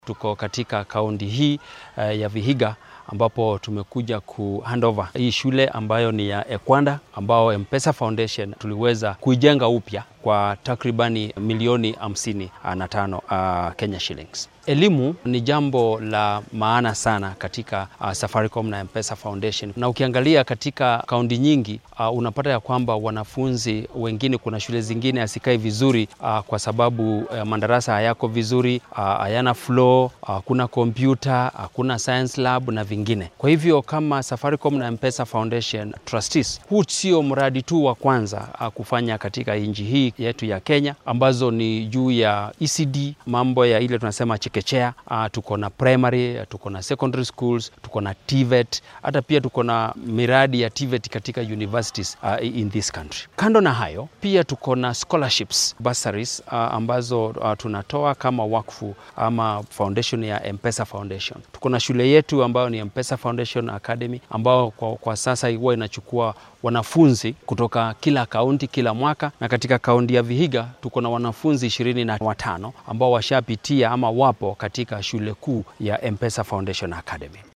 Tuko katika kaunti hii uh, ya Vihiga ambapo tumekuja ku handover hii shule ambayo ni ya Ekwanda ambao M-Pesa Foundation tuliweza kuijenga upya kwa takribani milioni hamsini na tano uh, Kenya shillings. Elimu ni jambo la maana sana katika uh, Safaricom na M-Pesa Foundation, na ukiangalia katika kaunti nyingi uh, unapata ya kwamba wanafunzi wengine, kuna shule zingine hasikai vizuri uh, kwa sababu uh, madarasa hayako vizuri uh, hayana floor, hakuna uh, kompyuta, hakuna science lab na vingine. Kwa hivyo kama Safaricom na M-Pesa Foundation trustees, huu sio mradi tu wa kwanza uh, kufanya katika nchi hii yetu ya Kenya ambazo ni juu ya ECD, mambo ya ile tunasema chekechea. Uh, tuko na primary, tuko na secondary schools, tuko na TVET, hata pia tuko na miradi ya TVET katika universities uh, in this country. Kando na hayo, pia tuko na scholarships, bursaries uh, ambazo uh, tunatoa kama wakfu ama foundation ya M-Pesa Foundation. Tuko na shule yetu ambayo ni M-Pesa Foundation Academy ambao kwa, kwa sasa huwa inachukua wanafunzi kutoka kila kaunti kila mwaka, na katika kaunti ya Vihiga tuko na wanafunzi ishirini na watano ambao washapitia ama wapo katika shule kuu ya M-Pesa Foundation Academy.